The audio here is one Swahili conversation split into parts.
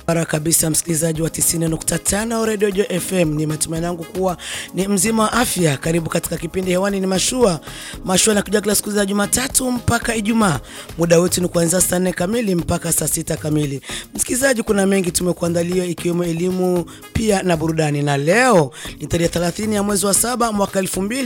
Bara kabisa msikilizaji wa 90.5 Radio Jo FM, ni matumaini yangu kuwa ni mzima wa afya. Karibu katika kipindi hewani, ni mashua mashua nakuja kila siku za Jumatatu mpaka Ijumaa. Muda wetu ni kuanzia saa nne kamili mpaka saa sita kamili. Msikilizaji, kuna mengi tumekuandalia ikiwemo elimu pia na burudani, na leo ni tarehe 30 ya mwezi wa saba mwaka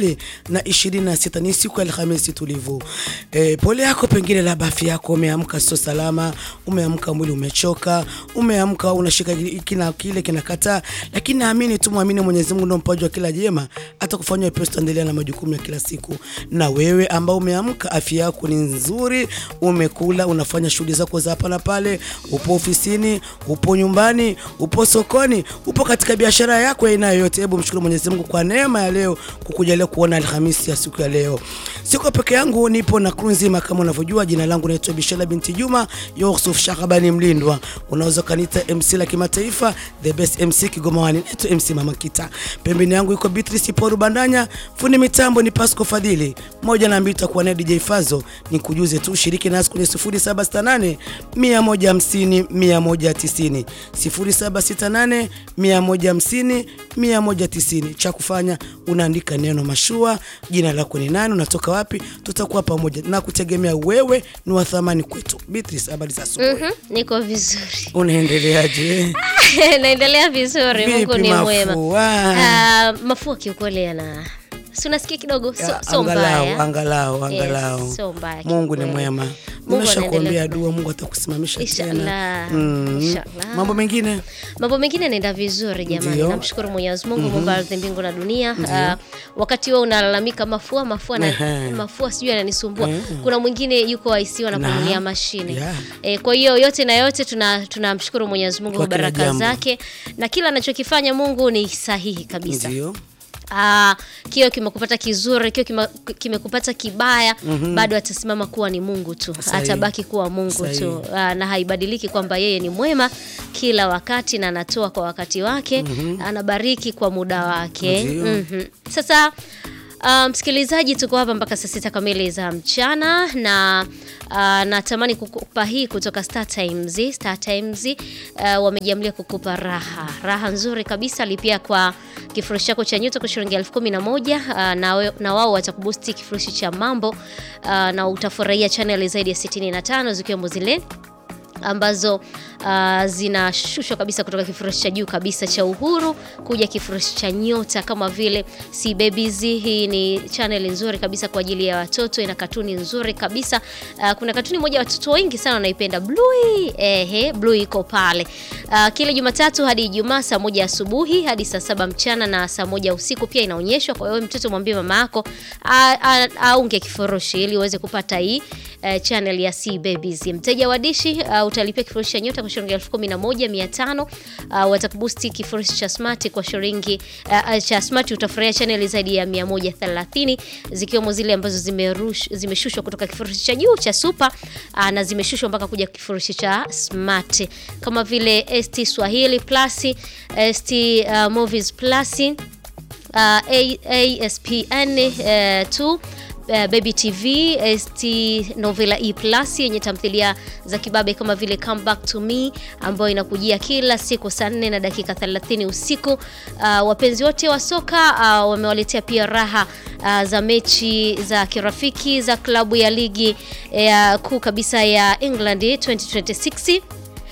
2026 ni siku ya Alhamisi tulivu. E, pole yako pengine labda afya yako umeamka sio salama, umeamka mwili umechoka, umeamka unashika kina kile kinakataa, lakini naamini tu muamini Mwenyezi Mungu ndio mpaji wa kila jema, atakufanyia wepesi, tuendelea na majukumu ya kila siku. Na wewe ambao umeamka afya yako ni nzuri, umekula, unafanya shughuli zako za hapa na pale, upo ofisini, upo nyumbani, upo sokoni, upo katika biashara yako ya aina yoyote, hebu mshukuru Mwenyezi Mungu kwa neema ya leo kukujalia kuona Alhamisi ya siku ya leo. Siko peke yangu, nipo na crew nzima kama unavyojua. Jina langu naitwa Bishela binti Juma Yusuf Shakabani Mlindwa, unaweza kanita MC la kimataifa, the best MC Kigoma wani, naitwa MC Mama Kita. Pembeni yangu yuko Beatrice Poru Bandanya, fundi mitambo ni Pasco Fadhili, moja na mbili takuwa naye DJ Fazo. Nikujuze tu shiriki nasi kwenye 0768 150 190 0768 150 190. Cha kufanya unaandika neno mashua, jina lako ni nani, unatoka wapi, tutakuwa pamoja na kutegemea wewe ni wa thamani kwetu. Beatrice, habari za asubuhi? Mhm, niko vizuri. Unaendeleaje? Naendelea vizuri, Mungu Vipi ni mwema. mafua? Ah, mafua kiukweli yana si unasikia kidogo, so, Ya, so angalau, mbaya. angalau, angalau. Yes, so mbaya Mungu ni kiukweli. mwema. Mungu Nimeshakuambia anaendelea dua, Mungu atakusimamisha tena. Inshallah. Mm. Inshallah. Mambo mengine Mambo mengine yanaenda vizuri jamani, Ndio. namshukuru Mwenyezi Mungu Mungu wa ardhi, mbingu na dunia. Ah, wakati wewe unalalamika mafua mafua na Ehe. mafua sijui yananisumbua, kuna mwingine yuko ICU anapumulia Na. mashine Yeah. Eh, kwa hiyo yote na yote tuna tunamshukuru Mwenyezi Mungu Kwa kwa kila baraka jambo. zake na kila anachokifanya Mungu ni sahihi kabisa. ndio Ah, kio kimekupata kizuri, kio kima- kimekupata kibaya, bado atasimama kuwa ni Mungu tu, Sahihi. atabaki kuwa Mungu Sahihi. tu ah, na haibadiliki kwamba yeye ni mwema kila wakati na anatoa kwa wakati wake, anabariki kwa muda wake. Ndio. Mhm. Sasa ah, msikilizaji, tuko hapa mpaka saa sita kamili za mchana na ah, natamani kukupa hii kutoka Star Times. Star Times ah, wamejiamlia kukupa raha raha nzuri kabisa. Lipia kwa kifurushi chako cha nyota kwa shilingi elfu kumi na moja ah, na, we- na wao watakubusti kifurushi cha mambo ah, na utafurahia chaneli zaidi ya 65 zikiwemo zile ambazo uh, zinashushwa kabisa kutoka kifurushi cha juu kabisa cha Uhuru kuja kifurushi cha nyota kama vile Si Babies. Hii ni channel nzuri kabisa kwa ajili ya watoto, ina katuni nzuri kabisa. Uh, kuna katuni moja watoto wengi sana wanaipenda Bluey. Ehe, Bluey iko pale uh, kila Jumatatu hadi Ijumaa saa moja asubuhi hadi saa saba mchana na saa moja usiku pia inaonyeshwa. Kwa hiyo mtoto mwambie mama yako a- a- aunge kifurushi ili uweze kupata hii eh, channel ya C Babies. Mteja wa dishi uh, utalipia kifurushi cha nyota kwa shilingi elfu kumi na moja mia tano uh, watakubusti kifurushi cha smart kwa shilingi uh, uh, cha smart utafurahia channel zaidi ya 130 zikiwemo zile ambazo zimerush, zimeshushwa kutoka kifurushi cha juu cha super uh, na zimeshushwa mpaka kuja kifurushi cha smart kama vile ST Swahili Plus, ST uh, Movies Plus uh, A- ASPN 2 uh, Baby TV, ST Novela E Plus yenye tamthilia za kibabe kama vile Come Back to Me ambayo inakujia kila siku saa 4 na dakika 30 usiku. Uh, wapenzi wote wa soka uh, wamewaletea pia raha uh, za mechi za kirafiki za klabu ya ligi ya kuu kabisa ya England 2026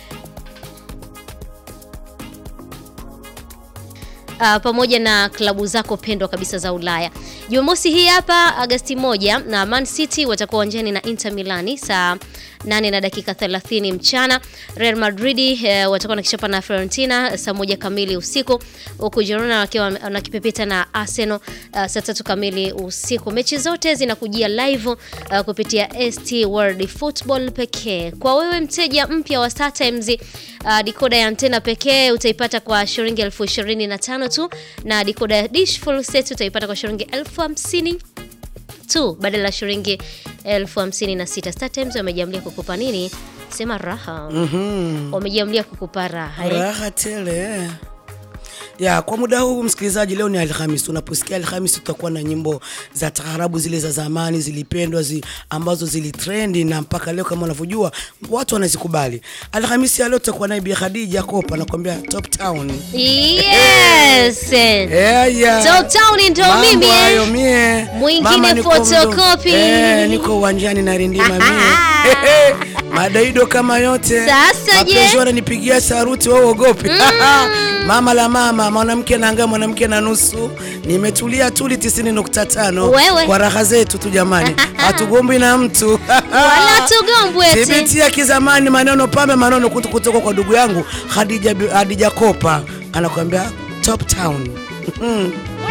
Uh, pamoja na klabu zako pendwa kabisa za Ulaya. Jumamosi hii hapa Agasti moja na Man City watakuwa uwanjani na Inter Milani saa 8 na dakika 30 mchana. Real Madrid eh, watakuwa nakichapa na Fiorentina saa moja kamili usiku, huku Girona wakiwa wanakipepeta na Arsenal uh, saa tatu kamili usiku. Mechi zote zinakujia live uh, kupitia ST World Football pekee. Kwa wewe mteja mpya wa Star Times uh, dikoda ya antena pekee utaipata kwa shilingi elfu ishirini na tano tu na dikoda ya dish full set utaipata kwa shilingi elfu hamsini tu badala ya shilingi elfu hamsini na sita. Star Times wamejiamlia kukupa nini? Sema raha. Wamejiamlia kukupa raha. eh? raha tele Ya, kwa muda huu msikilizaji, leo ni Alhamis. Unaposikia Alhamis tutakuwa na nyimbo za taarabu zile za zamani zilipendwa zi, ambazo zilitrendi na mpaka leo kama unavyojua watu wanazikubali. Alhamisi ya leo tutakuwa naye Bi Khadija Kopa anakuambia Top Town. Yes. Yeah, yeah. Top Town ndo Mambo mimi, eh. hayo mie. Mwingine Mama niko photocopy. mdo- Eh, niko uwanjani na rindima mie. Madaido kama yote. Sasa je? Mapenzi wananipigia saruti wao ogopi. Mama la mama, mwanamke na anga mwanamke na nusu. Nimetulia tuli 90.5 Wewe. kwa raha zetu tu jamani. Hatugombi na mtu. Wala tugombwe eti. Thibiti ya kizamani maneno pambe maneno kutu kutoka kwa ndugu yangu Khadija Khadija Kopa anakuambia Top Town. Mm.